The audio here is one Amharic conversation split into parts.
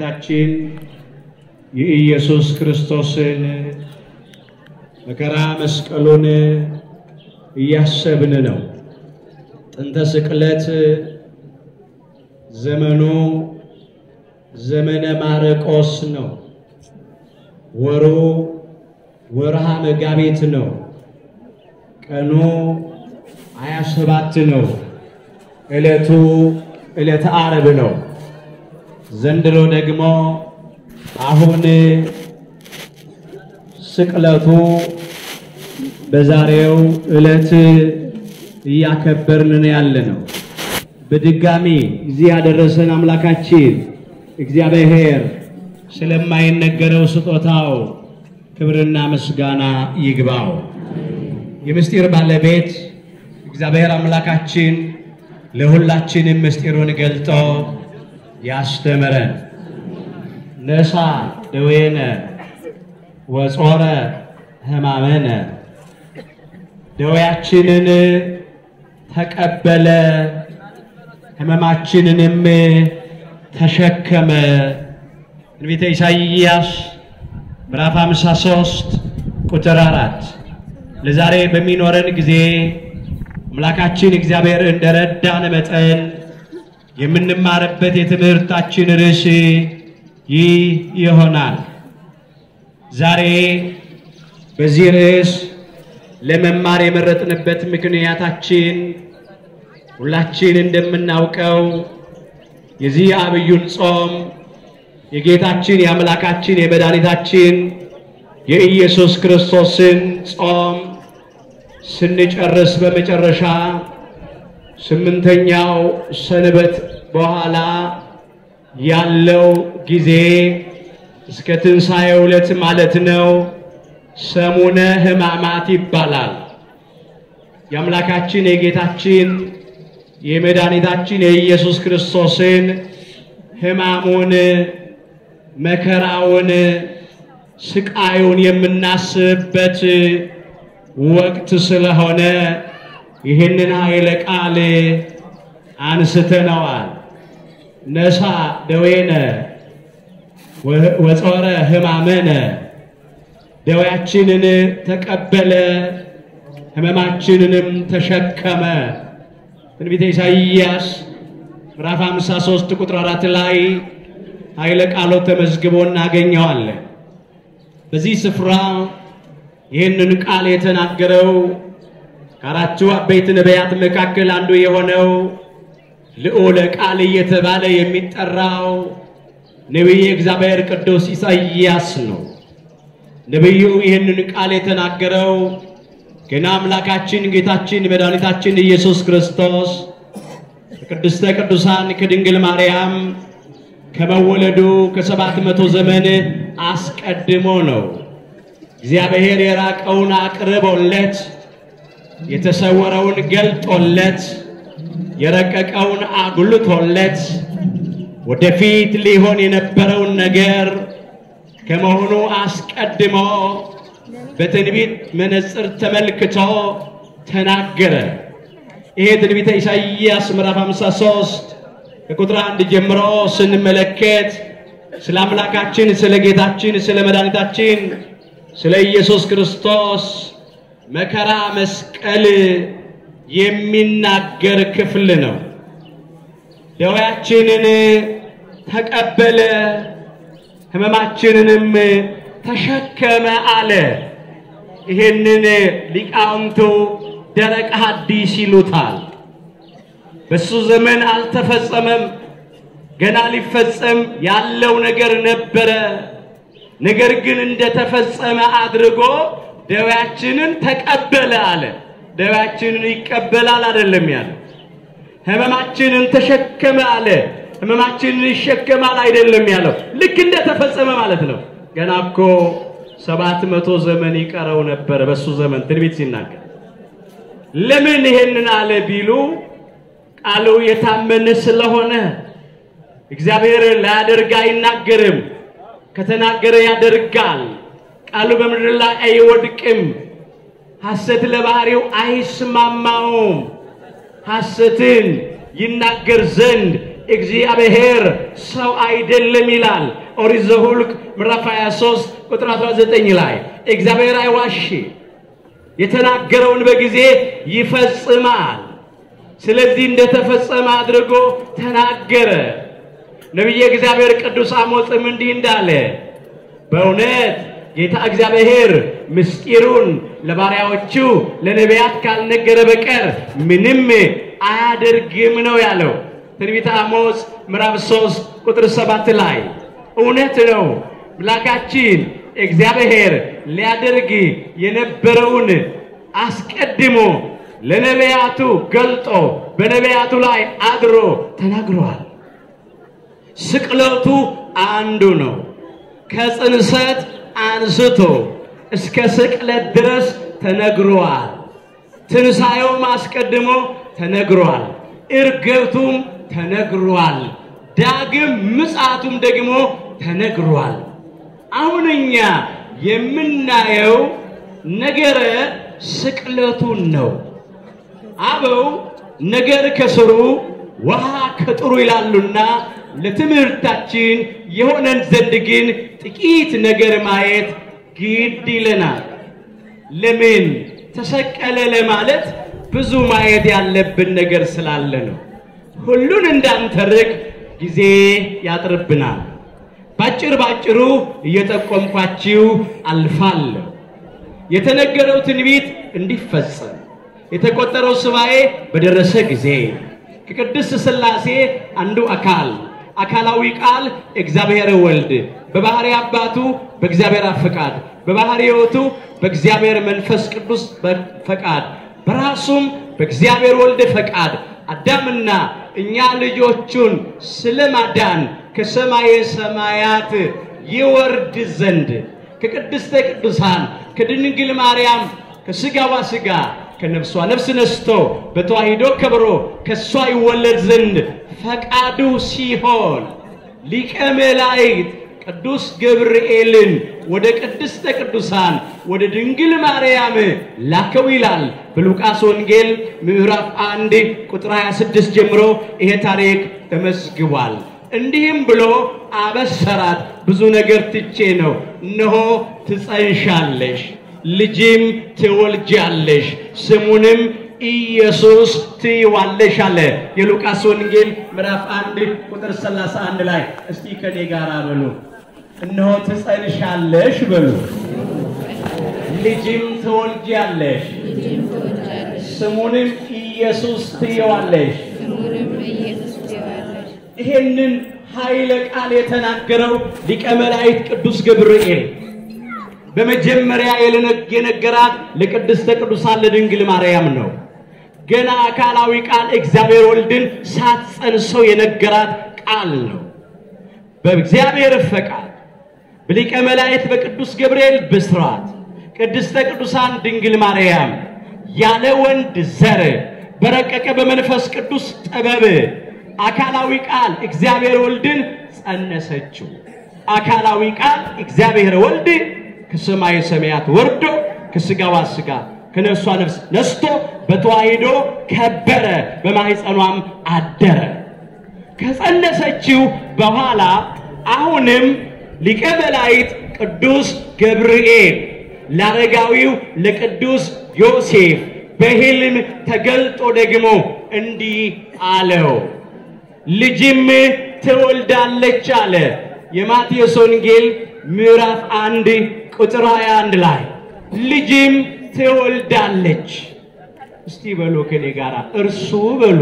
የመድኃኒታችን የኢየሱስ ክርስቶስን መከራ መስቀሉን እያሰብን ነው። ጥንተ ስቅለት ዘመኑ ዘመነ ማርቆስ ነው። ወሩ ወርሃ መጋቢት ነው። ቀኑ ሃያ ሰባት ነው። ዕለቱ ዕለተ ዓርብ ነው። ዘንድሮ ደግሞ አሁን ስቅለቱ በዛሬው ዕለት እያከበርን ያለ ነው። በድጋሚ እዚህ ያደረሰን አምላካችን እግዚአብሔር ስለማይነገረው ስጦታው ክብርና ምስጋና ይግባው። የምስጢር ባለቤት እግዚአብሔር አምላካችን ለሁላችንም ምስጢሩን ገልጦ ያስተምረን። ነሳ ደዌነ ወጾረ ሕማመነ ደዌያችንን ተቀበለ ሕመማችንንም ተሸከመ። ትንቢተ ኢሳይያስ ምዕራፍ 53 ቁጥር አራት ለዛሬ በሚኖረን ጊዜ አምላካችን እግዚአብሔር እንደረዳን መጠን የምንማርበት የትምህርታችን ርዕስ ይህ ይሆናል። ዛሬ በዚህ ርዕስ ለመማር የመረጥንበት ምክንያታችን ሁላችን እንደምናውቀው የዚህ አብዩን ጾም የጌታችን የአምላካችን የመድኃኒታችን የኢየሱስ ክርስቶስን ጾም ስንጨርስ በመጨረሻ ስምንተኛው ሰንበት በኋላ ያለው ጊዜ እስከ ትንሣኤው ዕለት ማለት ነው። ሰሙነ ሕማማት ይባላል። የአምላካችን የጌታችን የመድኃኒታችን የኢየሱስ ክርስቶስን ሕማሙን፣ መከራውን፣ ስቃዩን የምናስብበት ወቅት ስለሆነ ይህንን ኃይለ ቃል አንስተነዋል። ነሳ ደዌነ ወጾረ ሕማመነ ደዌያችንን ተቀበለ ሕመማችንንም ተሸከመ። ትንቢተ ኢሳይያስ ምዕራፍ 53 ቁጥር 4 ላይ ኃይለ ቃሎ ተመዝግቦ እናገኘዋለን። በዚህ ስፍራ ይህንን ቃል የተናገረው ከአራቱ አበይት ነቢያት መካከል አንዱ የሆነው ልዑለ ቃል እየተባለ የሚጠራው ነቢየ እግዚአብሔር ቅዱስ ኢሳይያስ ነው። ነቢዩ ይህንን ቃል የተናገረው ገና አምላካችን ጌታችን መድኃኒታችን ኢየሱስ ክርስቶስ ከቅድስተ ቅዱሳን ከድንግል ማርያም ከመወለዱ ከሰባት መቶ ዘመን አስቀድሞ ነው። እግዚአብሔር የራቀውን አቅርቦለት የተሰወረውን ገልጦለት የረቀቀውን አጉልቶለት ወደፊት ሊሆን የነበረውን ነገር ከመሆኑ አስቀድሞ በትንቢት መነጽር ተመልክቶ ተናገረ። ይሄ ትንቢተ ኢሳይያስ ምዕራፍ 53 ከቁጥር አንድ ጀምሮ ስንመለከት ስለ አምላካችን ስለ ጌታችን ስለ መድኃኒታችን ስለ ኢየሱስ ክርስቶስ መከራ መስቀል የሚናገር ክፍል ነው። ደዌያችንን ተቀበለ ሕመማችንንም ተሸከመ አለ። ይህንን ሊቃውንቱ ደረቅ ሐዲስ ይሉታል። በሱ ዘመን አልተፈጸመም። ገና ሊፈጸም ያለው ነገር ነበረ። ነገር ግን እንደተፈጸመ አድርጎ ደዌያችንን ተቀበለ አለ። ደዌያችንን ይቀበላል አይደለም ያለ። ሕመማችንን ተሸከመ አለ። ሕመማችንን ይሸከማል አይደለም ያለው። ልክ እንደተፈጸመ ማለት ነው። ገና እኮ ሰባት መቶ ዘመን ይቀረው ነበር በሱ ዘመን ትንቢት ሲናገር። ለምን ይሄንን አለ ቢሉ ቃሉ የታመነ ስለሆነ እግዚአብሔር ላያደርግ አይናገርም። ከተናገረ ያደርጋል። ቃሉ በምድር ላይ አይወድቅም። ሐሰት ለባህሪው አይስማማውም። ሐሰትን ይናገር ዘንድ እግዚአብሔር ሰው አይደለም ይላል ኦሪት ዘኍልቍ ምዕራፍ 23 ቁጥር 19 ላይ እግዚአብሔር አይዋሽ፣ የተናገረውን በጊዜ ይፈጽማል። ስለዚህ እንደተፈጸመ አድርጎ ተናገረ። ነቢየ እግዚአብሔር ቅዱስ አሞጽም እንዲህ እንዳለ በእውነት ጌታ እግዚአብሔር ምስጢሩን ለባሪያዎቹ ለነቢያት ካልነገረ በቀር ምንም አያደርግም ነው ያለው። ትንቢተ አሞጽ ምዕራፍ 3 ቁጥር 7 ላይ እውነት ነው። አምላካችን እግዚአብሔር ሊያደርግ የነበረውን አስቀድሞ ለነቢያቱ ገልጦ በነቢያቱ ላይ አድሮ ተናግሯል። ስቅለቱ አንዱ ነው። ከጽንሰት አንስቶ እስከ ስቅለት ድረስ ተነግሯል። ትንሣኤውም አስቀድሞ ተነግሯል። እርገቱም ተነግሯል። ዳግም ምጽአቱም ደግሞ ተነግሯል። አሁን እኛ የምናየው ነገረ ስቅለቱን ነው። አበው ነገር ከስሩ ውሃ ከጥሩ ይላሉና ለትምህርታችን የሆነን ዘንድ ግን ጥቂት ነገር ማየት ግድ ይለናል። ለምን ተሰቀለ ለማለት ብዙ ማየት ያለብን ነገር ስላለ ነው። ሁሉን እንዳንተርክ ጊዜ ያጥርብናል። ባጭር ባጭሩ እየጠቆምኳችሁ አልፋለሁ። የተነገረው ትንቢት እንዲፈጸም የተቆጠረው ሱባኤ በደረሰ ጊዜ ከቅድስት ሥላሴ አንዱ አካል አካላዊ ቃል እግዚአብሔር ወልድ በባህሪ አባቱ በእግዚአብሔር አብ ፈቃድ በባህሪ ሕይወቱ በእግዚአብሔር መንፈስ ቅዱስ ፈቃድ በራሱም በእግዚአብሔር ወልድ ፈቃድ አዳምና እኛ ልጆቹን ስለማዳን ከሰማየ ሰማያት ይወርድ ዘንድ ከቅድስተ ቅዱሳን ከድንግል ማርያም ከሥጋዋ ሥጋ ከነፍሷ ነፍስ ነስቶ በተዋሂዶ ከብሮ ከእሷ ይወለድ ዘንድ ፈቃዱ ሲሆን ሊቀ መላእክት ቅዱስ ገብርኤልን ወደ ቅድስተ ቅዱሳን ወደ ድንግል ማርያም ላከው ይላል በሉቃስ ወንጌል ምዕራፍ 1 ቁጥር 26 ጀምሮ ይሄ ታሪክ ተመዝግቧል። እንዲህም ብሎ አበሰራት። ብዙ ነገር ትቼ ነው። እነሆ ትጸንሻለሽ፣ ልጅም ትወልጃለሽ፣ ስሙንም ኢየሱስ ትይዋለሽ አለ። የሉቃስ ወንጌል ምዕራፍ 1 ቁጥር 31 ላይ እስቲ ከኔ ጋር በሉ እነሆ ትጸንሻለሽ በሉ፣ ልጅም ትወልጃለሽ፣ ስሙንም ኢየሱስ ትይዋለሽ። ይሄንን ኃይለ ቃል የተናገረው ሊቀ መላእክት ቅዱስ ገብርኤል በመጀመሪያ የነገራት ለቅድስተ ቅዱሳን ለድንግል ማርያም ነው። ገና አካላዊ ቃል እግዚአብሔር ወልድን ሳትጸንሰው የነገራት ቃል ነው። በእግዚአብሔር ፈቃድ በሊቀ መላእክት በቅዱስ ገብርኤል ብስራት ቅድስተ ቅዱሳን ድንግል ማርያም ያለ ወንድ ዘር በረቀቀ በመንፈስ ቅዱስ ጥበብ አካላዊ ቃል እግዚአብሔር ወልድን ጸነሰችው። አካላዊ ቃል እግዚአብሔር ወልድ ከሰማየ ሰማያት ወርዶ ከስጋዋ ስጋ ከነፍሷ ነፍስ ነስቶ በተዋሂዶ ከበረ፣ በማኅፀኗም አደረ። ከጸነሰችው በኋላ አሁንም ሊቀ መላእክት ቅዱስ ገብርኤል ለአረጋዊው ለቅዱስ ዮሴፍ በሕልም ተገልጦ ደግሞ እንዲህ አለው፣ ልጅም ትወልዳለች አለ። የማቴዎስ ወንጌል ምዕራፍ አንድ ቁጥር 21 ላይ ልጅም ትወልዳለች። እስቲ በሉ ከኔ ጋር እርሱ በሉ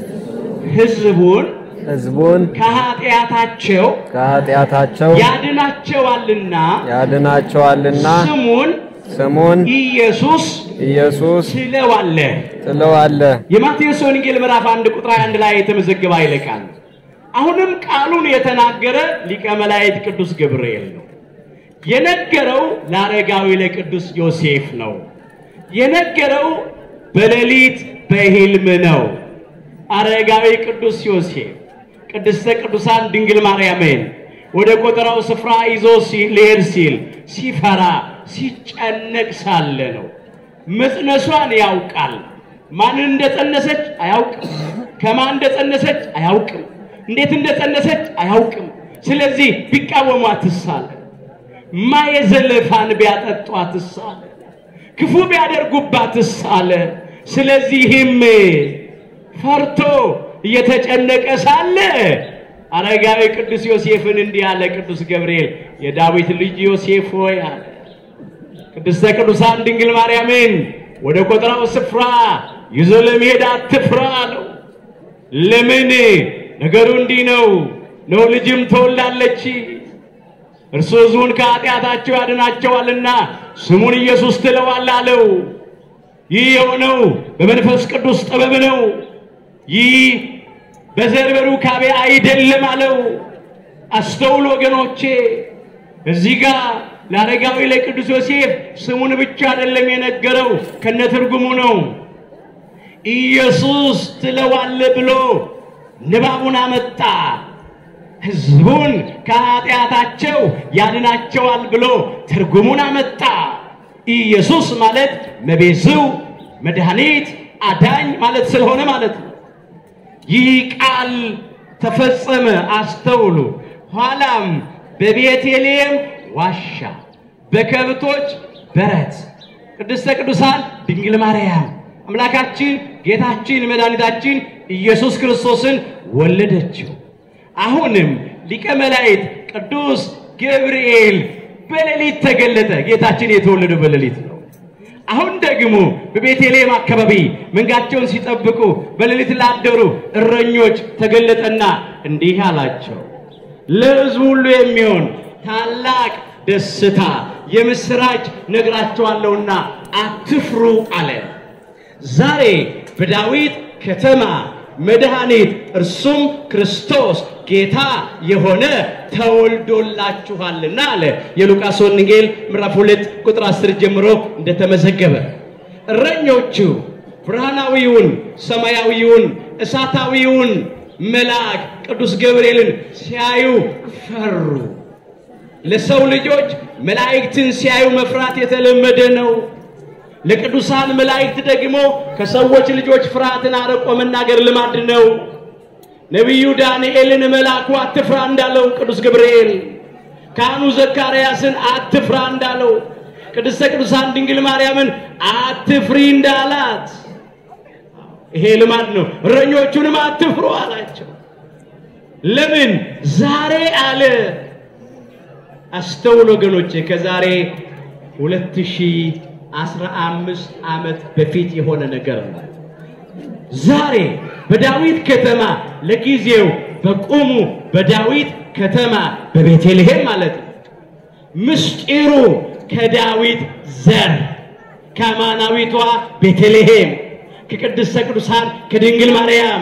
ሕዝቡን ሕዝቡን ከኃጢአታቸው ከኃጢአታቸው ያድናቸዋልና ያድናቸዋልና ስሙን ስሙን ኢየሱስ ኢየሱስ ትለዋለህ። ትለዋለህ። የማቴዎስ ወንጌል ምዕራፍ 1 ቁጥር 21 ላይ የተመዘገበ ኃይለ ቃል ነው። አሁንም ቃሉን የተናገረ ሊቀ መላእክት ቅዱስ ገብርኤል ነው። የነገረው ለአረጋዊ ለቅዱስ ዮሴፍ ነው። የነገረው በሌሊት በሕልም ነው። አረጋዊ ቅዱስ ዮሴፍ ቅድስተ ቅዱሳን ድንግል ማርያምን ወደ ቆጠራው ስፍራ ይዞ ሊሄድ ሲል ሲፈራ ሲጨነቅ ሳለ ነው። መጽነሷን ያውቃል። ማንን እንደጸነሰች አያውቅም። ከማን እንደጸነሰች አያውቅም። እንዴት እንደጸነሰች አያውቅም። ስለዚህ ቢቃወሟትስ አለ። ማየ ዘለፋን ቢያጠጧትስ አለ። ክፉ ቢያደርጉባትስ አለ። ስለዚህም ፈርቶ እየተጨነቀ ሳለ አረጋዊ ቅዱስ ዮሴፍን እንዲህ አለ። ቅዱስ ገብርኤል የዳዊት ልጅ ዮሴፍ ሆይ አለ ቅድስተ ቅዱሳን ድንግል ማርያምን ወደ ቆጥራው ስፍራ ይዞ ለመሄድ አትፍራ አለው። ለምን? ነገሩ እንዲህ ነው ነው ልጅም ተወላለች እርሱ ሕዝቡን ከኃጢአታቸው ያድናቸዋልና ስሙን ኢየሱስ ትለዋል አለው። ይህ የሆነው በመንፈስ ቅዱስ ጥበብ ነው። ይህ በዘር በሩካቤ አይደለም አለው። አስተውል ወገኖቼ፣ እዚህ ጋር ለአረጋዊ ለቅዱስ ዮሴፍ ስሙን ብቻ አይደለም የነገረው ከነትርጉሙ ነው። ኢየሱስ ትለዋለ ብሎ ንባቡን አመጣ። ሕዝቡን ከኃጢአታቸው ያድናቸዋል ብሎ ትርጉሙን አመጣ። ኢየሱስ ማለት መቤዝው መድኃኒት አዳኝ ማለት ስለሆነ ማለት ነው። ይህ ቃል ተፈጸመ። አስተውሉ። ኋላም በቤተልሔም ዋሻ በከብቶች በረት ቅድስተ ቅዱሳን ድንግል ማርያም አምላካችን ጌታችን መድኃኒታችን ኢየሱስ ክርስቶስን ወለደችው። አሁንም ሊቀ መላእክት ቅዱስ ገብርኤል በሌሊት ተገለጠ። ጌታችን የተወለደው በሌሊት ነው። አሁን ደግሞ በቤተልሔም አካባቢ መንጋቸውን ሲጠብቁ በሌሊት ላደሩ እረኞች ተገለጠና እንዲህ አላቸው፣ ለሕዝቡ ሁሉ የሚሆን ታላቅ ደስታ የምስራች ነግራቸዋለሁና አትፍሩ አለ። ዛሬ በዳዊት ከተማ መድኃኒት እርሱም ክርስቶስ ጌታ የሆነ ተወልዶላችኋልና አለ። የሉቃስ ወንጌል ምዕራፍ 2 ቁጥር 10 ጀምሮ እንደተመዘገበ እረኞቹ ብርሃናዊውን ሰማያዊውን እሳታዊውን መልአክ ቅዱስ ገብርኤልን ሲያዩ ፈሩ። ለሰው ልጆች መላእክትን ሲያዩ መፍራት የተለመደ ነው። ለቅዱሳን መላእክት ደግሞ ከሰዎች ልጆች ፍርሃትን አርቆ መናገር ልማድ ነው። ነቢዩ ዳንኤልን መልአኩ አትፍራ እንዳለው ቅዱስ ገብርኤል ካህኑ ዘካርያስን አትፍራ እንዳለው ቅድስተ ቅዱሳን ድንግል ማርያምን አትፍሪ እንዳላት ይሄ ልማድ ነው። እረኞቹንም አትፍሩ አላቸው። ለምን ዛሬ አለ አስተውል ወገኖቼ፣ ከዛሬ 2015 ዓመት በፊት የሆነ ነገር ነው። ዛሬ በዳዊት ከተማ ለጊዜው በቆሙ በዳዊት ከተማ በቤተልሔም ማለት ነው። ምስጢሩ ከዳዊት ዘር ከአማናዊቷ ቤተልሔም ከቅድስተ ቅዱሳን ከድንግል ማርያም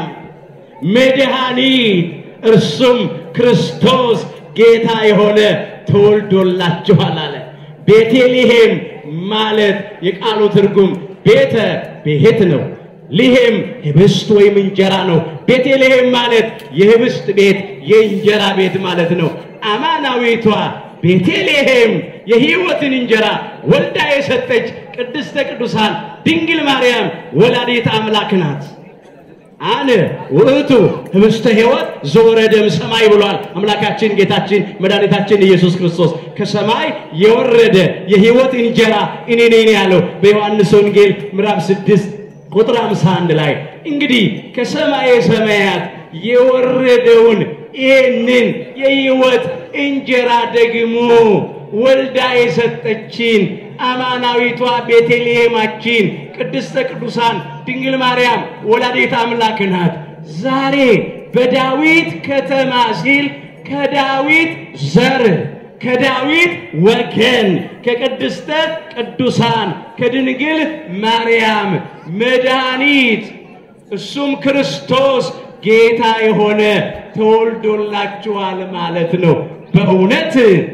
መድኃኒት እርሱም ክርስቶስ ጌታ የሆነ ተወልዶላችኋል አለ። ቤተልሔም ማለት የቃሉ ትርጉም ቤተ ቤት ነው። ልሔም ህብስት ወይም እንጀራ ነው። ቤተልሔም ማለት የህብስት ቤት የእንጀራ ቤት ማለት ነው። አማናዊቷ ቤተልሔም የሕይወትን እንጀራ ወልዳ የሰጠች ቅድስተ ቅዱሳን ድንግል ማርያም ወላዲት አምላክ ናት። አነ ውእቱ ህብስተ ሕይወት ዘወረደም ሰማይ ብሏል አምላካችን ጌታችን መድኃኒታችን ኢየሱስ ክርስቶስ። ከሰማይ የወረደ የሕይወት እንጀራ እኔ ነኝ ያለው በዮሐንስ ወንጌል ምዕራፍ 6 ቁጥር 51 ላይ እንግዲህ ከሰማየ ሰማያት የወረደውን ይህንን የሕይወት እንጀራ ደግሞ ወልዳ የሰጠችን አማናዊቷ ቤተልሔማችን ቅድስተ ቅዱሳን ድንግል ማርያም ወላዲት አምላክ ናት። ዛሬ በዳዊት ከተማ ሲል ከዳዊት ዘር ከዳዊት ወገን ከቅድስተ ቅዱሳን ከድንግል ማርያም መድኃኒት እሱም ክርስቶስ ጌታ የሆነ ተወልዶላችኋል ማለት ነው። በእውነት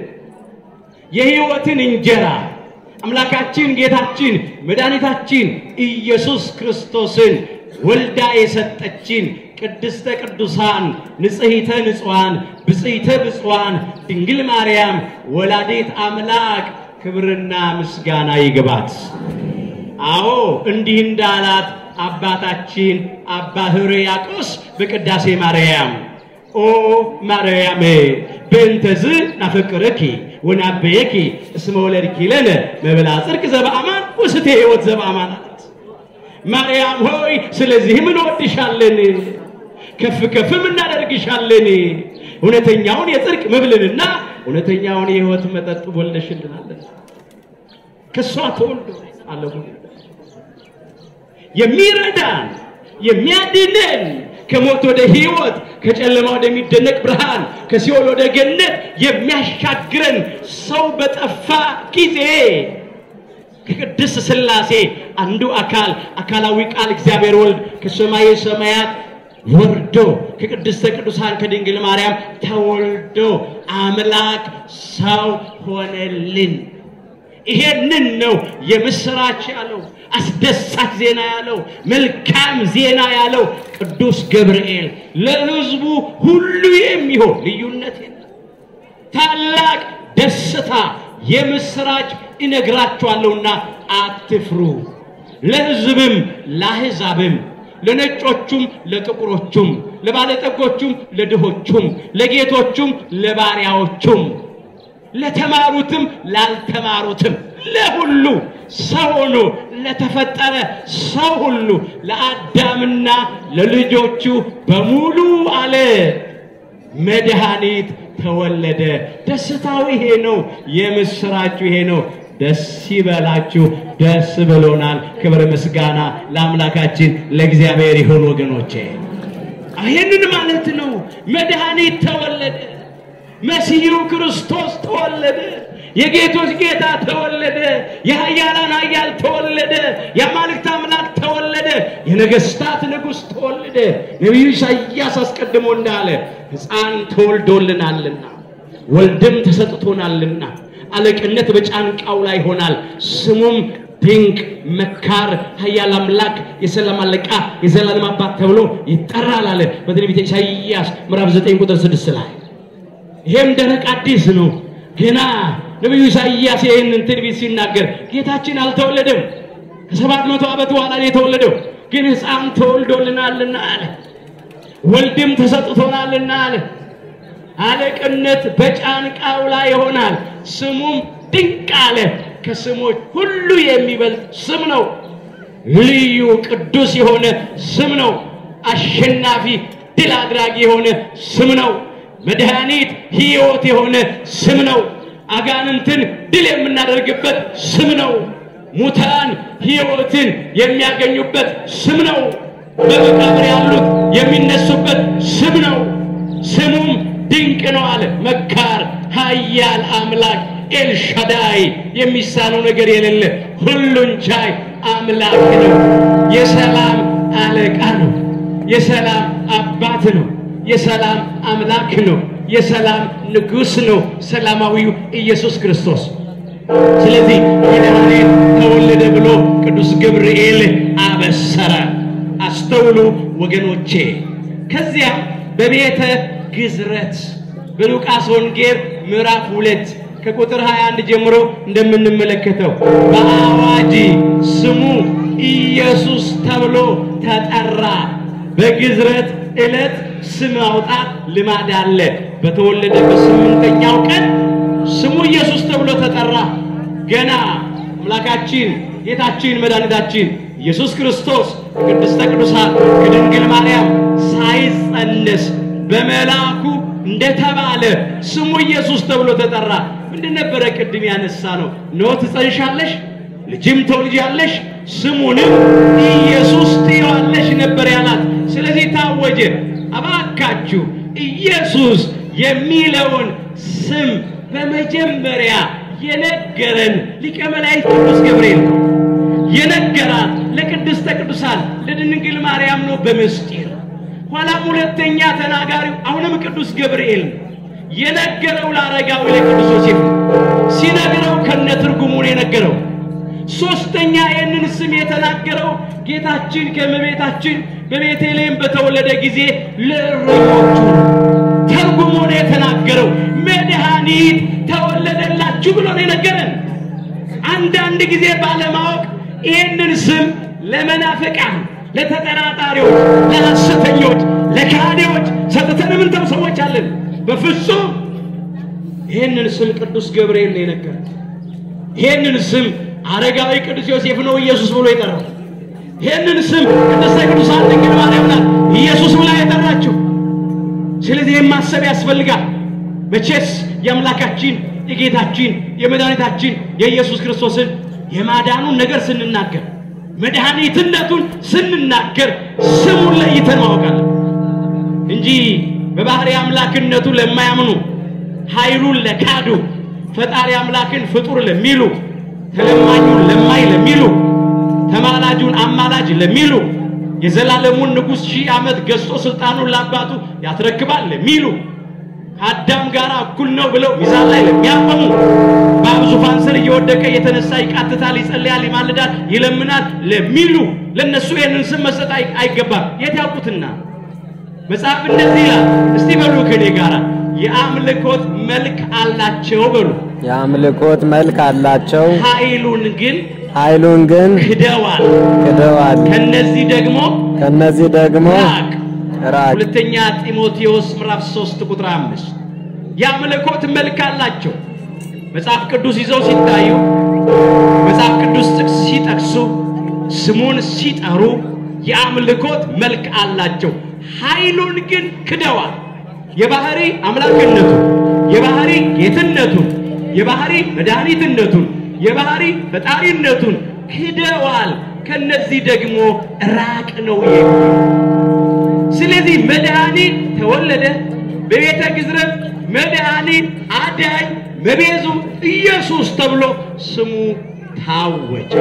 የሕይወትን እንጀራ አምላካችን ጌታችን መድኃኒታችን ኢየሱስ ክርስቶስን ወልዳ የሰጠችን ቅድስተ ቅዱሳን ንጽሕተ ንጹሐን ብጽሕተ ብፁዓን ድንግል ማርያም ወላዲት አምላክ ክብርና ምስጋና ይግባት። አዎ እንዲህ እንዳላት አባታችን አባ ሕርያቆስ በቅዳሴ ማርያም ኦ ማርያም በእንተዝ ናፈቅረኪ ወናበየኪ እስመ ወለድኪ ለነ መብላ ጽድቅ ዘበአማን ወስቴ ሕይወት ዘበአማን አላት። ማርያም ሆይ ስለዚህም እንወድሻለን፣ ከፍ ከፍም እናደርግሻለን። እውነተኛውን የጽድቅ መብልንና እውነተኛውን የሕይወት መጠጥ ወልደሽልናለን። ከእሷ ተወልዶ አለሁ የሚረዳን የሚያድነን ከሞት ወደ ሕይወት ከጨለማ ወደሚደነቅ ብርሃን ከሲኦል ወደ ገነት የሚያሻግረን ሰው በጠፋ ጊዜ ከቅድስት ሥላሴ አንዱ አካል አካላዊ ቃል እግዚአብሔር ወልድ ከሰማየ ሰማያት ወርዶ ከቅድስተ ቅዱሳን ከድንግል ማርያም ተወልዶ አምላክ ሰው ሆነልን። ይሄንን ነው የምስራች ያለው አስደሳች ዜና ያለው መልካም ዜና ያለው ቅዱስ ገብርኤል ለሕዝቡ ሁሉ የሚሆን ልዩነት የለም። ታላቅ ደስታ የምስራች እነግራችኋለሁና አትፍሩ። ለሕዝብም ለአሕዛብም ለነጮቹም ለጥቁሮቹም ለባለጠጎቹም ለድሆቹም ለጌቶቹም ለባሪያዎቹም ለተማሩትም ላልተማሩትም ለሁሉ ሰው ሆኖ ለተፈጠረ ሰው ሁሉ ለአዳምና ለልጆቹ በሙሉ አለ መድኃኒት ተወለደ። ደስታው ይሄ ነው። የምስራችሁ ይሄ ነው። ደስ ይበላችሁ፣ ደስ ብሎናል። ክብር ምስጋና ለአምላካችን ለእግዚአብሔር ይሁን። ወገኖቼ ይህንን ማለት ነው። መድኃኒት ተወለደ። መሲሁ ክርስቶስ ተወለደ። የጌቶች ጌታ ተወለደ። የኃያላን ኃያል ተወለደ። የአማልክት አምላክ ተወለደ። የነገስታት ንጉሥ ተወለደ። ነቢዩ ኢሳይያስ አስቀድሞ እንዳለ ሕፃን ተወልዶልናልና ወልድም ተሰጥቶናልና አለቅነት በጫንቃው ላይ ይሆናል። ስሙም ድንቅ መካር፣ ኃያል አምላክ፣ የሰላም አለቃ፣ የዘላለም አባት ተብሎ ይጠራል አለ በትንቢተ ኢሳይያስ ምዕራፍ 9 ቁጥር 6 ላይ ይሄም ደረቅ አዲስ ነው። ገና ነቢዩ ኢሳይያስ ይህንን ትንቢት ሲናገር ጌታችን አልተወለደም፣ ከሰባት መቶ ዓመት በኋላ ነው የተወለደው። ግን ሕፃን ተወልዶልናልና አለ፣ ወልድም ተሰጥቶናልና አለ። አለቅነት በጫንቃው ላይ ይሆናል፣ ስሙም ድንቅ አለ። ከስሞች ሁሉ የሚበልጥ ስም ነው። ልዩ ቅዱስ የሆነ ስም ነው። አሸናፊ ድል አድራጊ የሆነ ስም ነው። መድኃኒት ሕይወት የሆነ ስም ነው። አጋንንትን ድል የምናደርግበት ስም ነው። ሙታን ሕይወትን የሚያገኙበት ስም ነው። በመቃብር ያሉት የሚነሱበት ስም ነው። ስሙም ድንቅ ነው አለ። መካር፣ ኃያል አምላክ ኤልሻዳይ፣ የሚሳነው ነገር የሌለ ሁሉን ቻይ አምላክ ነው። የሰላም አለቃ ነው። የሰላም አባት ነው። የሰላም አምላክ ነው። የሰላም ንጉሥ ነው። ሰላማዊው ኢየሱስ ክርስቶስ። ስለዚህ መድኃኒት ተወለደ ብሎ ቅዱስ ገብርኤል አበሰረ። አስተውሉ ወገኖቼ። ከዚያም በቤተ ግዝረት በሉቃስ ወንጌል ምዕራፍ ሁለት ከቁጥር 21 ጀምሮ እንደምንመለከተው በአዋጅ ስሙ ኢየሱስ ተብሎ ተጠራ። በግዝረት ዕለት ስም ማውጣት ልማድ አለ። በተወለደ በስምንተኛው ቀን ስሙ ኢየሱስ ተብሎ ተጠራ። ገና አምላካችን ጌታችን መድኃኒታችን ኢየሱስ ክርስቶስ ከቅድስተ ቅዱሳን ከድንግል ማርያም ሳይጸነስ በመልአኩ እንደተባለ ስሙ ኢየሱስ ተብሎ ተጠራ። ምንድን ነበረ ቅድም ያነሳ ነው? እነሆ ትጸንሻለሽ፣ ልጅም ትወልጃለሽ፣ ስሙንም ኢየሱስ ትይዋለሽ ነበር ያላት። ስለዚህ ታወጀ። እባካችሁ ኢየሱስ የሚለውን ስም በመጀመሪያ የነገረን ሊቀ መላእክት ቅዱስ ገብርኤል ነው። የነገራት ለቅድስተ ቅዱሳን ለድንግል ማርያም ነው በምስጢር ኋላም ሁለተኛ ተናጋሪው አሁንም ቅዱስ ገብርኤል ነው። የነገረው ለአረጋዊ ለቅዱስ ዮሴፍ ነው። ሲነግረው ከነ ትርጉሙ ነው የነገረው። ሶስተኛ ይህንን ስም የተናገረው ጌታችን ከእመቤታችን በቤተልሔም በተወለደ ጊዜ ለእረኞቹ ነው። ተርጉሞ ነው የተናገረው። መድኃኒት ተወለደላችሁ ብሎ ነው የነገረን። አንዳንድ ጊዜ ባለማወቅ ይህንን ስም ለመናፍቃን፣ ለተጠራጣሪዎች፣ ለሐሰተኞች፣ ለካህዲዎች ሰጥተን ምንተው ሰዎች አለን። በፍጹም ይህንን ስም ቅዱስ ገብርኤል ነው የነገረን። ይህንን ስም አረጋዊ ቅዱስ ዮሴፍ ነው ኢየሱስ ብሎ የጠራው። ይህንን ስም ቅድስተ ቅዱሳን ድንግል ማርያም ናት ኢየሱስ ብላ የጠራችው። ስለዚህ ይህን ማሰብ ያስፈልጋል። መቼስ የአምላካችን የጌታችን የመድኃኒታችን የኢየሱስ ክርስቶስን የማዳኑን ነገር ስንናገር መድኃኒትነቱን ስንናገር ስሙን ለይተን ማወቃለን እንጂ በባህሪ አምላክነቱ ለማያምኑ ኃይሉን ለካዱ ፈጣሪ አምላክን ፍጡር ለሚሉ ተለማኙን ለማይ ለሚሉ ተማላጁን አማላጅ ለሚሉ የዘላለሙን ንጉሥ ሺህ ዓመት ገዝቶ ስልጣኑን ለአባቱ ያስረክባል ለሚሉ ከአዳም ጋር እኩል ነው ብለው ሚዛን ላይ ለሚያቆሙ በአብ ዙፋን ስር እየወደቀ እየተነሳ ይቃትታል፣ ይጸልያል፣ ይማልዳል፣ ይለምናል ለሚሉ ለነሱ ይህንን ስም መስጠት አይ- አይገባም። የት ያውቁትና መጽሐፍ እንደዚህ ይላል። እስቲ በሉ ከኔ ጋር የአምልኮት መልክ አላቸው በሉ፣ የአምልኮት መልክ አላቸው፣ ኃይሉን ግን ኃይሉን ግን ክደዋል። ክደዋል። ከነዚህ ደግሞ ከነዚህ ደግሞ ራቅ። ራቅ። ሁለተኛ ጢሞቴዎስ ምዕራፍ 3 ቁጥር 5 የአምልኮት መልክ አላቸው። መጽሐፍ ቅዱስ ይዘው ሲታዩ መጽሐፍ ቅዱስ ጥቅስ ሲጠቅሱ ስሙን ሲጠሩ የአምልኮት መልክ አላቸው፣ ኃይሉን ግን ክደዋል። የባህሪ አምላክነቱን፣ የባህሪ ጌትነቱን፣ የባህሪ መድኃኒትነቱን፣ የባህሪ ፈጣሪነቱን ክደዋል። ከነዚህ ደግሞ ራቅ ነው የሚለው ስለዚህ መድኃኒት ተወለደ። በቤተ ግዝረት መድኃኒት አዳኝ መቤዙ ኢየሱስ ተብሎ ስሙ ታወጀ።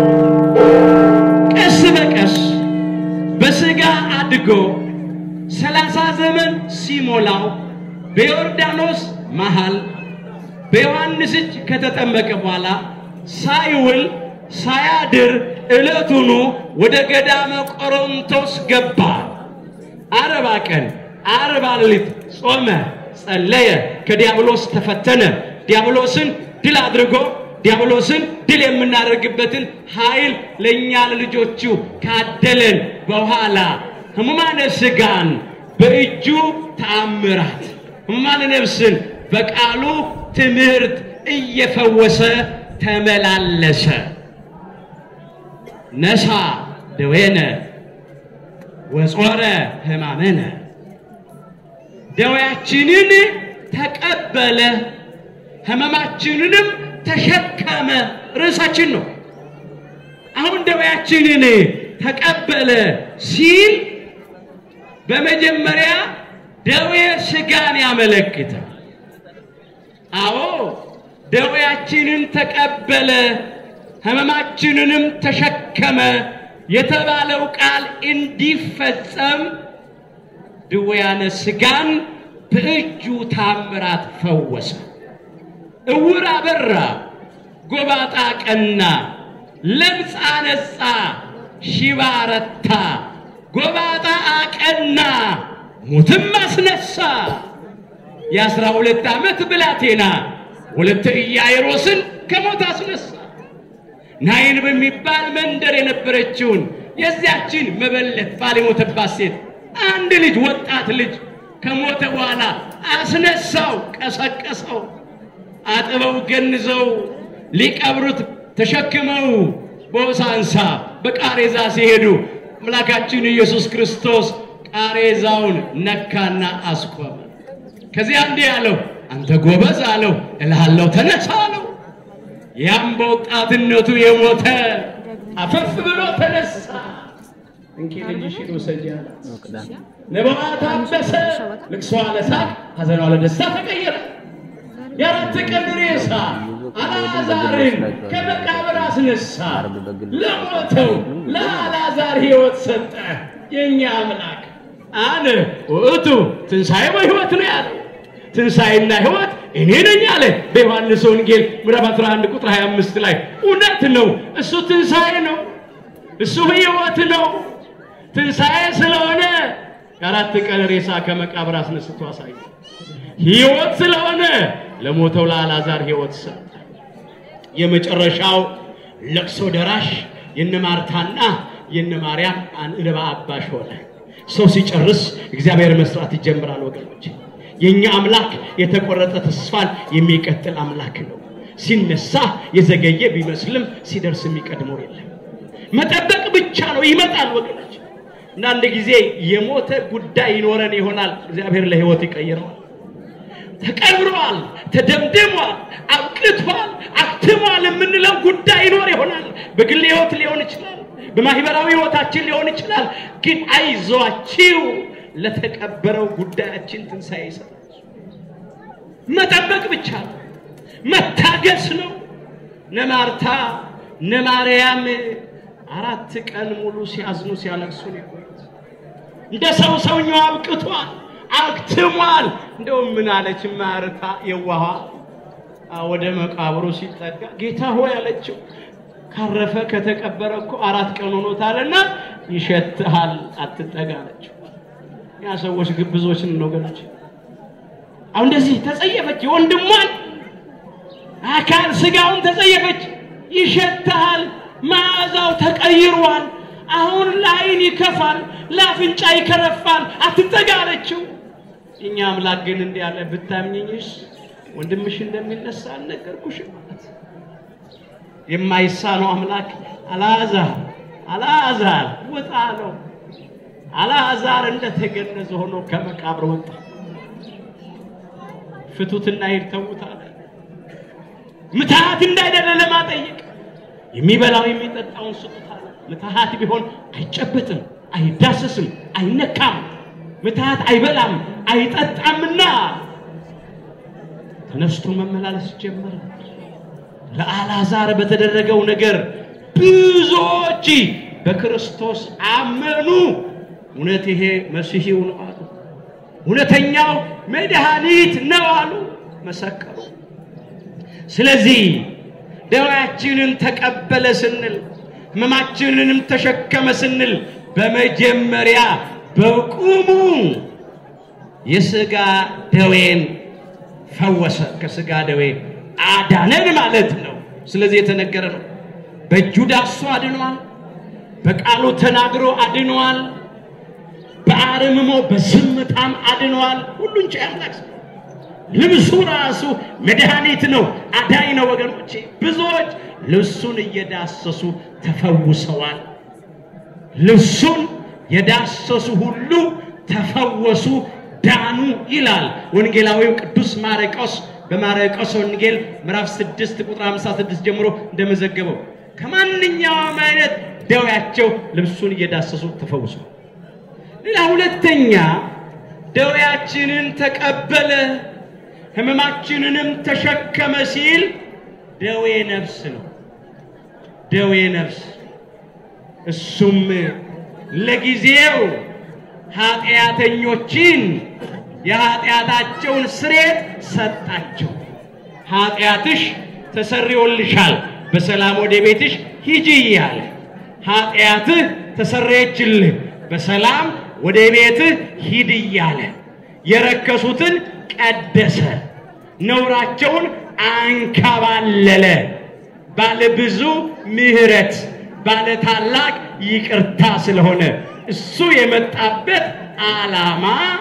ቀስ በቀስ በሥጋ አድጎ ሰላሳ ዘመን ሲሞላው በዮርዳኖስ መሃል በዮሐንስ እጅ ከተጠመቀ በኋላ ሳይውል ሳያድር ዕለቱኑ ወደ ገዳመ ቆሮንቶስ ገባ። አርባ ቀን አርባ ሌሊት ጾመ፣ ጸለየ፣ ከዲያብሎስ ተፈተነ። ዲያብሎስን ድል አድርጎ ዲያብሎስን ድል የምናደርግበትን ኃይል ለእኛ ለልጆቹ ካደለን በኋላ ሕሙማነ ሥጋን በእጁ ተአምራት፣ ሕሙማነ ነፍስን በቃሉ ትምህርት እየፈወሰ ተመላለሰ። ነሳ ደዌነ ወጾረ ሕማመነ ደዌያችንን ተቀበለ ሕመማችንንም ተሸከመ። ርዕሳችን ነው። አሁን ደዌያችንን ተቀበለ ሲል በመጀመሪያ ደዌ ሥጋን ያመለክታል። አዎ ደዌያችንን ተቀበለ ሕመማችንንም ተሸከመ የተባለው ቃል እንዲፈጸም ድውያነ ሥጋን በእጁ ታምራት ፈወሰ። እውር አበራ፣ ጎባጣ ቀና፣ ለምጽ አነጻ፣ ሽባ ረታ፣ ጎባጣ አቀና፣ ሙትም አስነሳ። የአስራ ሁለት ዓመት ብላቴና ወለተ ኢያይሮስን ከሞት አስነሳ። ናይን በሚባል መንደር የነበረችውን የዚያችን መበለት ባል የሞተባት ሴት አንድ ልጅ ወጣት ልጅ ከሞተ በኋላ አስነሳው፣ ቀሰቀሰው። አጥበው ገንዘው ሊቀብሩት ተሸክመው በሆሳንሳ በቃሬዛ ሲሄዱ አምላካችን ኢየሱስ ክርስቶስ ቃሬዛውን ነካና አስቆመ። ከዚያ እንዲህ አለው፣ አንተ ጎበዝ አለው፣ እልሃለሁ ተነሳ አለው። ያም በወጣትነቱ የሞተ አፈፍ ብሎ ተነሳ። እንኪ ልጅሽን ውሰጂ አላት። ነባዋ ታበሰ፣ ልቅሷ ለሳቅ፣ ሐዘኗ ለደስታ ተቀየረ። የአራት ቀን ሬሳ አልዓዛርን ከመቃብር አስነሳ። ለሞተው ለአልዓዛር ሕይወት ሰጠ። የእኛ አምላክ አነ ውእቱ ትንሣኤ በሕይወት ነው ያለው። ትንሣኤና ሕይወት እኔ ነኝ አለ በዮሐንስ ወንጌል ምዕራፍ 11 ቁጥር 25 ላይ። እውነት ነው፣ እሱ ትንሣኤ ነው፣ እሱ ሕይወት ነው። ትንሣኤ ስለሆነ የአራት ቀን ሬሳ ከመቃብር አስነስቶ አሳየ። ሕይወት ስለሆነ ለሞተው ለአልዓዛር ሕይወት ሰጠ። የመጨረሻው ለቅሶ ደራሽ የነ ማርታና የነ ማርያም እንባ አባሽ ሆነ። ሰው ሲጨርስ እግዚአብሔር መስራት ይጀምራል። ወገኖች የእኛ አምላክ የተቆረጠ ተስፋን የሚቀጥል አምላክ ነው። ሲነሳ የዘገየ ቢመስልም ሲደርስ የሚቀድመው የለም። መጠበቅ ብቻ ነው። ይመጣል ወገኖች። አንዳንድ ጊዜ የሞተ ጉዳይ ይኖረን ይሆናል። እግዚአብሔር ለሕይወት ይቀይረዋል። ተቀብሯል፣ ተደምድሟል፣ አብቅቷል፣ አክትሟል የምንለው ጉዳይ ይኖር ይሆናል። በግል ሕይወት ሊሆን ይችላል፣ በማህበራዊ ሕይወታችን ሊሆን ይችላል። ግን አይዟችሁ ለተቀበረው ጉዳያችን ትንሣኤ ይሰጣል። መጠበቅ ብቻ ነው፣ መታገስ ነው። እነ ማርታ እነ ማርያም አራት ቀን ሙሉ ሲያዝኑ ሲያለቅሱ ነው የቆዩት። እንደ ሰው ሰውኛው አብቅቷል፣ አክትሟል። እንደውም ምን አለች ማርታ የዋሃ ወደ መቃብሩ ሲጠጋ ጌታ ሆይ አለችው ካረፈ ከተቀበረ እኮ አራት ቀን ሆኖታልና ይሸትሃል፣ አትጠጋ አለችው። ያ ሰዎች ግብዞችን ነው ወገኖች። አሁን እንደዚህ ተጸየፈች፣ የወንድሟን አካል ስጋውን ተጸየፈች። ይሸትሃል፣ መዓዛው ተቀይሯል። አሁን ለዓይን ይከፋል፣ ለአፍንጫ ይከረፋል፣ አትጠጋ አለችው። እኛ አምላክ ግን እንዲህ ያለ ብታምኝኝስ ወንድምሽ እንደሚነሳ አልነገርኩሽም ማለት የማይሳነው አምላክ አልዓዛር አልዓዛር ውጣ አለው። አልዓዛር እንደተገነዘ ሆኖ ከመቃብር ወጣ። ፍቱትና ሂድ ተዉት አለ። ምትሃት እንዳይደለ ለማጠየቅ የሚበላው የሚጠጣውን ስጡት አለ። ምትሃት ቢሆን አይጨበጥም፣ አይዳሰስም፣ አይነካም። ምትሃት አይበላም አይጠጣምና ተነስቶ መመላለስ ጀመረ። ለአልዓዛር በተደረገው ነገር ብዙዎች በክርስቶስ አመኑ። እውነት ይሄ መሲሒው ነው አሉ። እውነተኛው መድኃኒት ነው አሉ፣ መሰከሩ። ስለዚህ ደዌያችንን ተቀበለ ስንል ሕመማችንንም ተሸከመ ስንል በመጀመሪያ በቁሙ የሥጋ ደዌን ፈወሰ፣ ከሥጋ ደዌ አዳነን ማለት ነው። ስለዚህ የተነገረ ነው። በእጁ ዳሶ አድኗል። በቃሉ ተናግሮ አድኗል። በአርምሞ በዝምታም አድኗል። ሁሉን ቻይ አምላክ ነው። ልብሱ ራሱ መድኃኒት ነው፣ አዳኝ ነው። ወገኖቼ ብዙዎች ልብሱን እየዳሰሱ ተፈውሰዋል። ልብሱን የዳሰሱ ሁሉ ተፈወሱ፣ ዳኑ ይላል ወንጌላዊው ቅዱስ ማርቆስ በማርቆስ ወንጌል ምዕራፍ 6 ቁጥር 56 ጀምሮ እንደመዘገበው ከማንኛውም አይነት ደዌያቸው ልብሱን እየዳሰሱ ተፈውሰዋል። ሌላ ሁለተኛ ደዌያችንን ተቀበለ ሕመማችንንም ተሸከመ ሲል ደዌ ነፍስ ነው። ደዌ ነፍስ እሱም ለጊዜው ኃጢአተኞችን የኃጢአታቸውን ስሬት ሰጣቸው። ኃጢአትሽ ተሰርዮልሻል፣ በሰላም ወደ ቤትሽ ሂጂ እያለ ኃጢአትህ ተሰረየችልህ፣ በሰላም ወደ ቤትህ ሂድ እያለ የረከሱትን ቀደሰ፣ ነውራቸውን አንከባለለ። ባለ ብዙ ምሕረት ባለ ታላቅ ይቅርታ ስለሆነ እሱ የመጣበት ዓላማ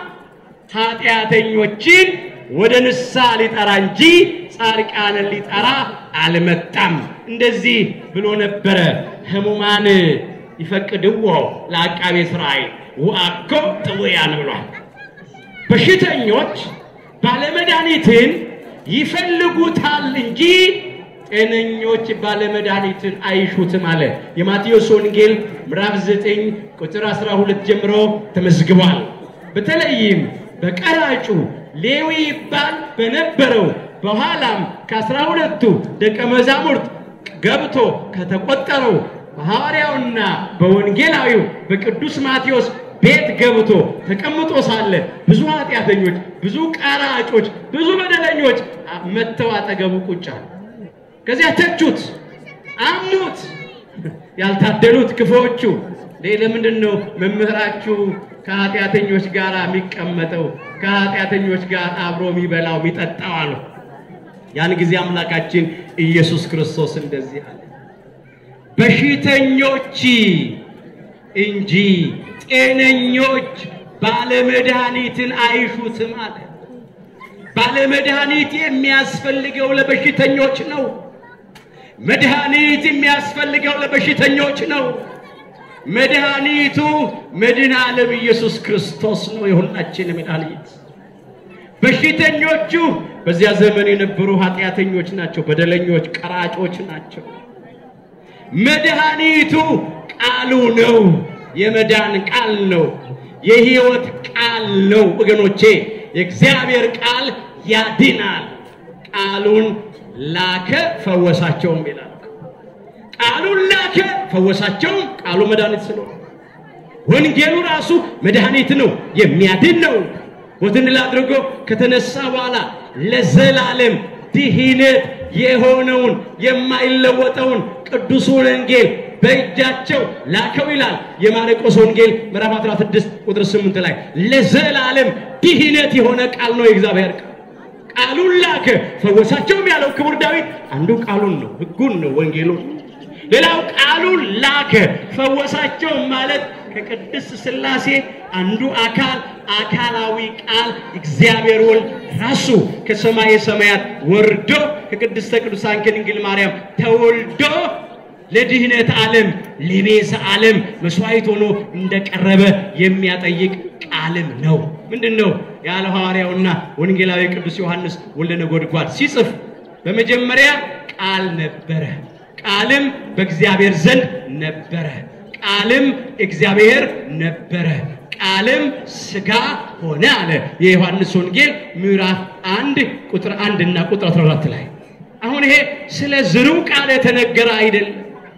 ኃጢአተኞችን ወደ ንስሐ ሊጠራ እንጂ ጻድቃንን ሊጠራ አልመጣም። እንደዚህ ብሎ ነበረ። ሕሙማን ይፈቅድዎ ለአቃቤ ሥራይ ወአኮ ጥውያን ብሏል። በሽተኞች ባለመድኃኒትን ይፈልጉታል እንጂ ጤነኞች ባለመድኃኒትን አይሹትም አለ። የማቴዎስ ወንጌል ምዕራፍ 9 ቁጥር 12 ጀምሮ ተመዝግቧል። በተለይም በቀራጩ ሌዊ ይባል በነበረው በኋላም ከአስራ ሁለቱ ደቀ መዛሙርት ገብቶ ከተቆጠረው በሐዋርያውና በወንጌላዊው በቅዱስ ማቴዎስ ቤት ገብቶ ተቀምጦ ሳለ ብዙ ኃጢአተኞች፣ ብዙ ቀራጮች፣ ብዙ በደለኞች መጥተው አጠገቡ ቁጭ አሉ። ከዚያ ተቹት፣ አሙት። ያልታደሉት ክፉዎቹ ለምንድን ነው መምህራችሁ ከኃጢአተኞች ጋር የሚቀመጠው ከኃጢአተኞች ጋር አብሮ የሚበላው የሚጠጣው አሉ። ያን ጊዜ አምላካችን ኢየሱስ ክርስቶስ እንደዚህ አለ፣ በሽተኞች እንጂ ጤነኞች ባለመድኃኒትን አይሹትም አለ። ባለመድኃኒት የሚያስፈልገው ለበሽተኞች ነው። መድኃኒት የሚያስፈልገው ለበሽተኞች ነው። መድኃኒቱ መድኃኔ ዓለም ኢየሱስ ክርስቶስ ነው፣ የሁላችን መድኃኒት። በሽተኞቹ በዚያ ዘመን የነበሩ ኃጢአተኞች ናቸው፣ በደለኞች፣ ቀራጮች ናቸው። መድኃኒቱ ቃሉ ነው፣ የመዳን ቃል ነው፣ የሕይወት ቃል ነው። ወገኖቼ የእግዚአብሔር ቃል ያድናል። ቃሉን ላከ ፈወሳቸውም ይላል። ቃሉን ላከ ፈወሳቸውም። ቃሉ መድኃኒት ስለሆነ ወንጌሉ ራሱ መድኃኒት ነው፣ የሚያድን ነው። ሞትን ድል አድርጎ ከተነሳ በኋላ ለዘላለም ድህነት የሆነውን የማይለወጠውን ቅዱሱን ወንጌል በእጃቸው ላከው ይላል የማርቆስ ወንጌል ምዕራፍ 16 ቁጥር 8 ላይ ለዘላለም ድህነት የሆነ ቃል ነው የእግዚአብሔር ቃል። ቃሉን ላከ ፈወሳቸውም ያለው ክቡር ዳዊት አንዱ ቃሉን ነው፣ ሕጉን ነው፣ ወንጌሉን ሌላው ቃሉን ላከ ፈወሳቸው ማለት ከቅድስት ሥላሴ አንዱ አካል አካላዊ ቃል እግዚአብሔር ወልድ ራሱ ከሰማየ ሰማያት ወርዶ ከቅድስተ ቅዱሳን ከድንግል ማርያም ተወልዶ ለድህነት ዓለም ለቤዛ ዓለም መስዋዕት ሆኖ እንደቀረበ የሚያጠይቅ ቃልም ነው። ምንድን ነው ያለው ሐዋርያውና ወንጌላዊ ቅዱስ ዮሐንስ ወልደ ነጎድጓድ ሲጽፍ በመጀመሪያ ቃል ነበረ፣ ቃልም በእግዚአብሔር ዘንድ ነበረ፣ ቃልም እግዚአብሔር ነበረ፣ ቃልም ሥጋ ሆነ አለ። የዮሐንስ ወንጌል ምዕራፍ አንድ ቁጥር አንድ እና ቁጥር 14 ላይ አሁን ይሄ ስለ ዝርው ቃል የተነገረ አይደለም።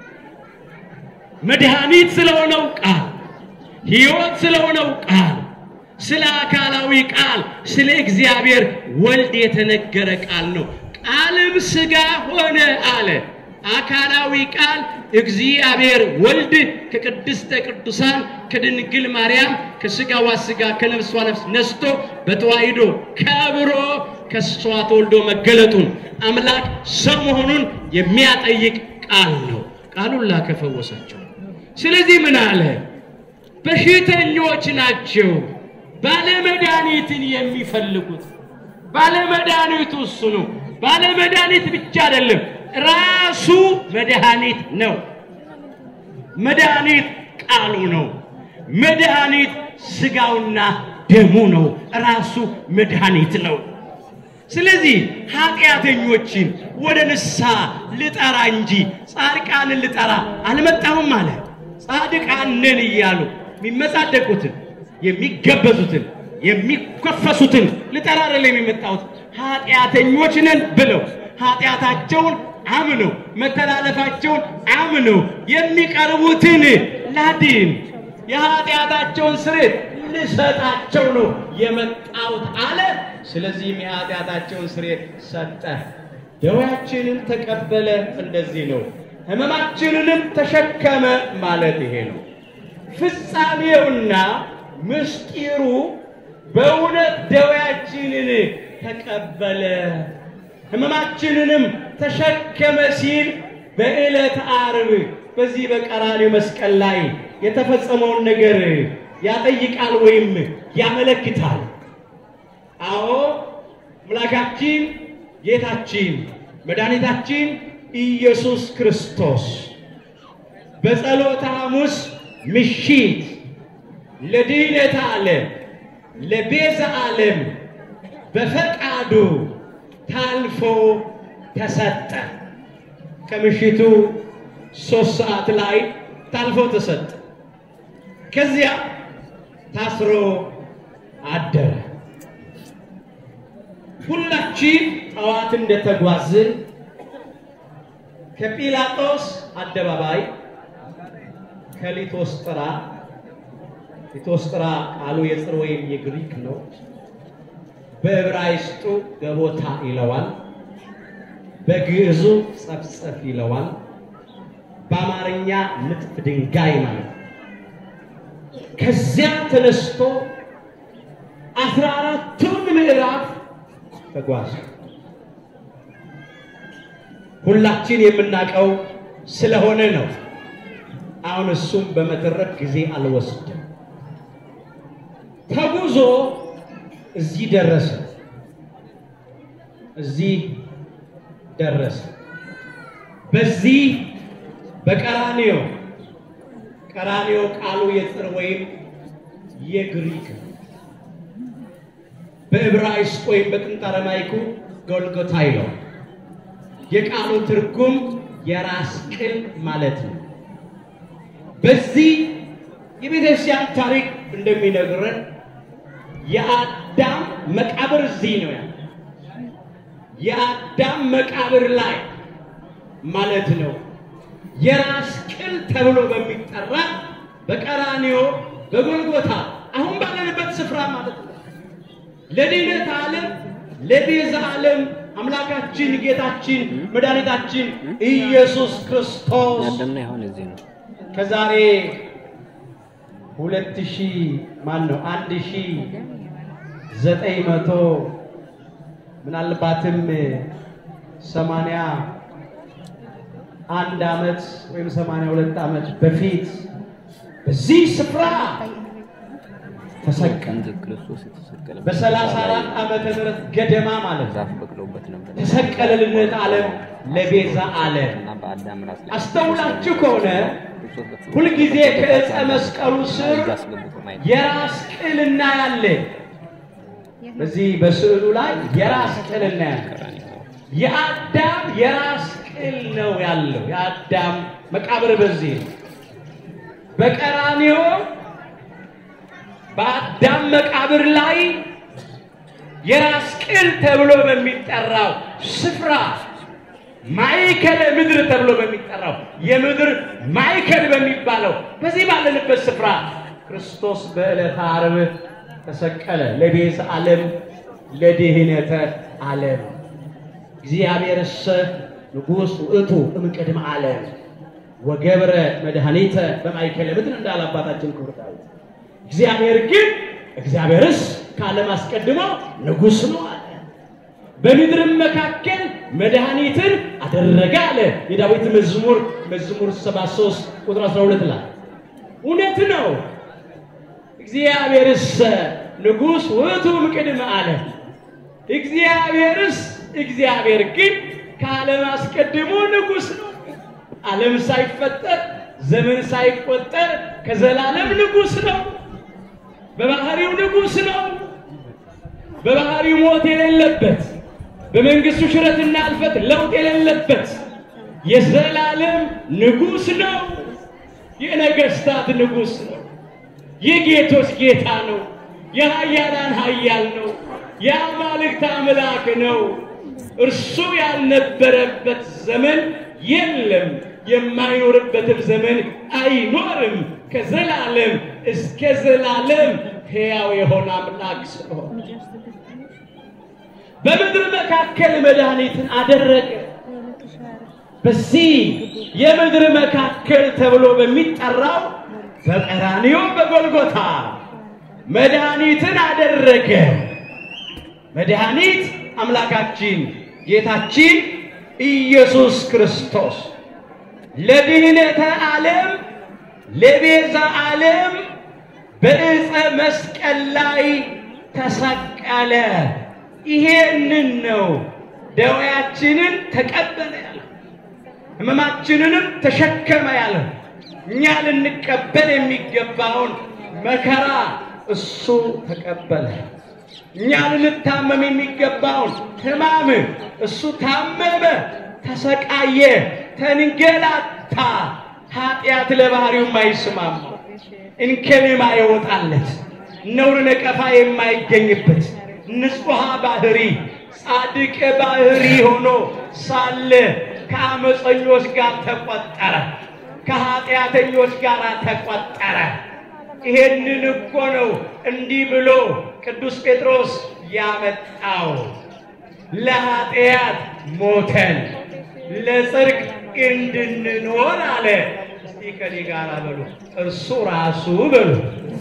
መድኃኒት ስለሆነው ቃል፣ ሕይወት ስለሆነው ቃል፣ ስለ አካላዊ ቃል፣ ስለ እግዚአብሔር ወልድ የተነገረ ቃል ነው። ቃልም ሥጋ ሆነ አለ። አካላዊ ቃል እግዚአብሔር ወልድ ከቅድስተ ቅዱሳን ከድንግል ማርያም ከሥጋዋ ሥጋ ከነፍሷ ነፍስ ነስቶ በተዋሂዶ ከብሮ ከሷ ተወልዶ መገለጡን አምላክ ሰው መሆኑን የሚያጠይቅ ቃል ነው። ቃሉን ላከ ፈወሳቸው። ስለዚህ ምን አለ? በሽተኞች ናቸው ባለመድኃኒትን የሚፈልጉት። ባለመድኃኒቱ እሱ ነው። ባለመድኃኒት ብቻ አይደለም፣ ራሱ መድኃኒት ነው። መድኃኒት ቃሉ ነው። መድኃኒት ሥጋውና ደሙ ነው። ራሱ መድኃኒት ነው። ስለዚህ ኃጢአተኞችን ወደ ንስሐ ልጠራ እንጂ ጻድቃንን ልጠራ አልመጣሁም አለ። ጻድቃን ነን እያሉ የሚመጻደቁትን፣ የሚገበዙትን፣ የሚኮፈሱትን ልጠራ አይደለም የመጣሁት ኃጢአተኞች ነን ብለው ኃጢአታቸውን አምነው መተላለፋቸውን አምነው የሚቀርቡትን ላድን የኃጢአታቸውን ስርየት ልሰጣቸው ነው የመጣሁት አለ። ስለዚህም የኃጢአታቸውን ስርየት ሰጠ። ደዌያችንን ተቀበለ። እንደዚህ ነው። ሕመማችንንም ተሸከመ ማለት ይሄ ነው። ፍጻሜውና ምስጢሩ በእውነት ደዌያችንን ተቀበለ ሕመማችንንም ተሸከመ ሲል በዕለተ ዓርብ በዚህ በቀራንዮ መስቀል ላይ የተፈጸመውን ነገር ያጠይቃል ወይም ያመለክታል። አዎ አምላካችን ጌታችን መድኃኒታችን ኢየሱስ ክርስቶስ በጸሎተ ሐሙስ ምሽት ለድኅነተ ዓለም ለቤዛ ዓለም በፈቃዱ ታልፎ ተሰጠ። ከምሽቱ ሶስት ሰዓት ላይ ታልፎ ተሰጠ። ከዚያ ታስሮ አደረ። ሁላችን ጠዋት እንደተጓዝን ከጲላጦስ አደባባይ ከሊቶስጥራ ሊቶስጥራ ቃሉ የጽር ወይም የግሪክ ነው። በዕብራይስጡ ገቦታ ይለዋል። በግዕዙ ጸፍጸፍ ይለዋል። በአማርኛ ንጥፍ ድንጋይ ማለት ነው። ከዚያ ተነስቶ አስራ አራቱን ምዕራፍ ተጓዘ። ሁላችን የምናውቀው ስለሆነ ነው። አሁን እሱም በመተረክ ጊዜ አልወስድም። ተጉዞ እዚህ ደረሰ። እዚህ ደረሰ። በዚህ በቀራንዮ ቀራንዮ ቃሉ የጥር ወይም የግሪክ ነው። በዕብራይስጥ ወይም በጥንት አረማይኩ ጎልጎታ ይለዋል። የቃሉ ትርጉም የራስ ቅል ማለት ነው። በዚህ የቤተክርስቲያን ታሪክ እንደሚነግረን የአዳም መቃብር እዚህ ነው ያለ የአዳም መቃብር ላይ ማለት ነው። የራስ ቅል ተብሎ በሚጠራ በቀራንዮ በጎልጎታ አሁን ባለንበት ስፍራ ማለት ነው። ለድኅነት ዓለም ለቤዛ ዓለም አምላካችን ጌታችን መድኃኒታችን ኢየሱስ ክርስቶስ ያደምነው ይሆን እዚህ ነው። ከዛሬ ሁለት ሺህ ማን ነው አንድ ሺህ ዘጠኝ መቶ ምናልባትም ሰማንያ አንድ ዓመት ወይም ሰማንያ ሁለት ዓመት በፊት በዚህ ስፍራ ተሰቀለ። እንጂ ክርስቶስ የተሰቀለበት በሰላሳ አራት ዓመተ ምህረት ገደማ ማለት ነው። ዛፍ በቅሎበት ነበር ተሰቀለ ልነት ዓለም ለቤዛ ዓለም እና በአዳም ራስ ላይ አስተውላችሁ ከሆነ ክርስቶስ በተሰቀለበት ሁልጊዜ ከዕፀ መስቀሉ ስር እጅ አስገብቶ ማየት የራስ ቅል እናያለን። በዚህ በስዕሉ ላይ የራስ ቅል እናያለን። የአዳም የራስ ቅል ነው ያለው። የአዳም መቃብር በዚህ ነው። በቀራንዮ በአዳም መቃብር ላይ የራስ ቅል ተብሎ በሚጠራው ስፍራ ማዕከለ ምድር ተብሎ በሚጠራው የምድር ማዕከል በሚባለው በዚህ ባለንበት ስፍራ ክርስቶስ በዕለተ ዓርብ ተሰቀለ ለቤዛ ዓለም ለድኅነተ ዓለም እግዚአብሔርሰ ንጉሥ ውእቱ እምቅድመ ዓለም ወገብረ መድኃኒተ በማእከለ ምድር እንዳለ አባታችን ክቡር ዳዊት። እግዚአብሔር ግን እግዚአብሔርስ ከዓለም አስቀድሞ ንጉሥ ነው አለ። በምድርም መካከል መድኃኒትን አደረገ አለ። የዳዊት መዝሙር መዝሙር 73 ቁጥር 12 ላይ እውነት ነው። እግዚአብሔርስ ንጉሥ ውእቱ እምቅድመ ዓለም እግዚአብሔርስ እግዚአብሔር ግን ከዓለም አስቀድሞ ንጉሥ ነው። ዓለም ሳይፈጠር ዘመን ሳይቆጠር ከዘላለም ንጉሥ ነው። በባህሪው ንጉሥ ነው። በባህሪው ሞት የሌለበት በመንግስቱ ሽረትና እልፈት ለውጥ የሌለበት የዘላለም ንጉሥ ነው። የነገስታት ንጉሥ ነው። የጌቶች ጌታ ነው። የኃያላን ኃያል ነው። የአማልክት አምላክ ነው። እርሱ ያልነበረበት ዘመን የለም፣ የማይኖርበትም ዘመን አይኖርም። ከዘላለም እስከ ዘላለም ሕያው የሆነ አምላክ ስለሆነ በምድር መካከል መድኃኒትን አደረገ። በዚህ የምድር መካከል ተብሎ በሚጠራው በቀራንዮ በጎልጎታ መድኃኒትን አደረገ። መድኃኒት አምላካችን ጌታችን ኢየሱስ ክርስቶስ ለድኅነተ ዓለም ለቤዛ ዓለም በዕፀ መስቀል ላይ ተሰቀለ። ይሄንን ነው ደዌያችንን ተቀበለ ያለ፣ ሕመማችንንም ተሸከመ ያለ። እኛ ልንቀበል የሚገባውን መከራ እሱ ተቀበለ። እኛ ልንታመም የሚገባውን ሕማም እሱ ታመመ፣ ተሰቃየ፣ ተንገላታ። ኃጢአት ለባህሪው የማይስማማ እንከን የማይወጣለት ነውር ነቀፋ የማይገኝበት ንጹሐ ባህሪ ጻድቅ ባህሪ ሆኖ ሳለ ከአመፀኞች ጋር ተቆጠረ፣ ከኃጢአተኞች ጋር ተቆጠረ። ይሄንን እኮ ነው እንዲህ ብሎ ቅዱስ ጴጥሮስ ያመጣው። ለኃጢአት ሞተን ለጽድቅ እንድንኖር አለ። እስቲ ከኔ ጋር በሉ፣ እርሱ ራሱ በሉ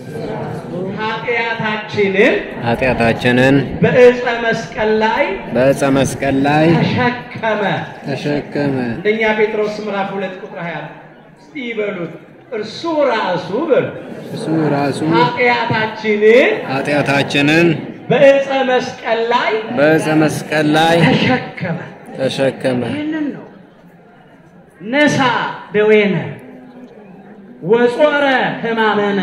ኃጢአታችንን ኃጢአታችንን በዕፀ መስቀል ላይ በዕፀ መስቀል ላይ ተሸከመ። ተሸከመ። አንደኛ ጴጥሮስ ምዕራፍ ሁለት ቁጥር 20 እስቲ ይበሉት እርሱ ራሱ በሉ እሱ ራሱ ኃጢአታችንን ኃጢአታችንን በዕፀ መስቀል ላይ በዕፀ መስቀል ላይ ተሸከመ። ተሸከመ። ይህንን ነው ነሳ ደዌነ ወጾረ ሕማመነ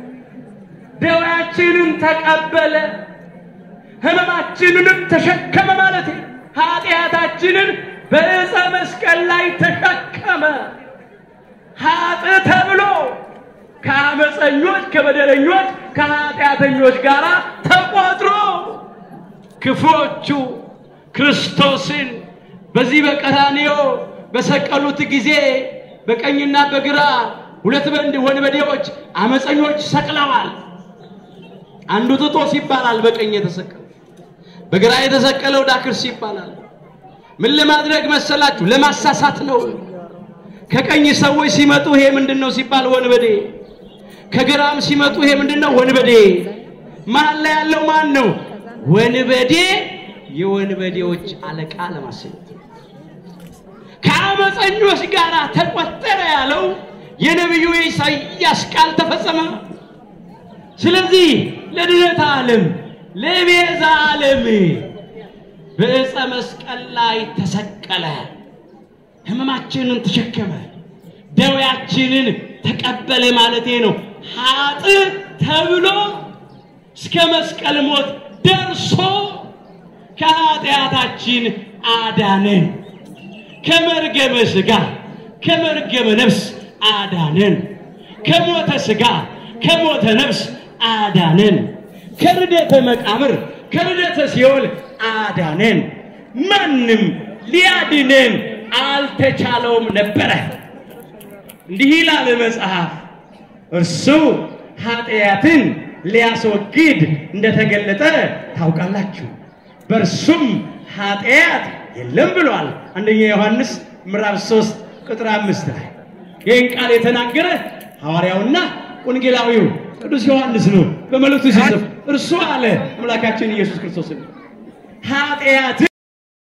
ደዌያችንን ተቀበለ ሕመማችንንም ተሸከመ ማለት ነው። ኃጢአታችንን በዕፀ መስቀል ላይ ተሸከመ። ኃጥ ተብሎ ከአመፀኞች ከበደለኞች ከኃጢአተኞች ጋር ተቆጥሮ ክፉዎቹ ክርስቶስን በዚህ በቀራንዮ በሰቀሉት ጊዜ በቀኝና በግራ ሁለት በንድ ወንበዴዎች አመፀኞች ሰቅለዋል። አንዱ ጥጦስ ይባላል በቀኝ የተሰቀለው፣ በግራ የተሰቀለው ዳክርስ ይባላል። ምን ለማድረግ መሰላችሁ? ለማሳሳት ነው። ከቀኝ ሰዎች ሲመጡ ይሄ ምንድን ነው ሲባል ወንበዴ፣ ከግራም ሲመጡ ይሄ ምንድን ነው ወንበዴ። መሀል ላይ ያለው ማን ነው? ወንበዴ፣ የወንበዴዎች አለቃ ለማሰኘት ከአመፀኞች ጋር ተቆጠረ ያለው የነቢዩ የኢሳይያስ ቃል ተፈጸመ። ስለዚህ ለድነት ዓለም ለቤዛ ዓለም በዕፀ መስቀል ላይ ተሰቀለ። ሕመማችንን ተሸከመ፣ ደዌያችንን ተቀበለ ማለቴ ነው። ኃጥ ተብሎ እስከ መስቀል ሞት ደርሶ ከኃጢአታችን አዳነን። ከመርገመ ሥጋ ከመርገመ ነፍስ አዳነን። ከሞተ ሥጋ ከሞተ ነፍስ አዳነን። ከርደተ መቃብር ከርደተ ሲኦል አዳነን። ማንም ሊያድነን አልተቻለውም ነበረ። እንዲህ ይላል መጽሐፍ፣ እርሱ ኃጢአትን ሊያስወግድ እንደተገለጠ ታውቃላችሁ፣ በእርሱም ኃጢአት የለም ብሏል። አንደኛ ዮሐንስ ምዕራፍ 3 ቁጥር አምስት ላይ ይህን ቃል የተናገረ ሐዋርያውና ወንጌላዊው ቅዱስ ዮሐንስ ነው። በመልእክቱ ሲጽፍ እርሱ አለ አምላካችን ኢየሱስ ክርስቶስ ኃጢአትን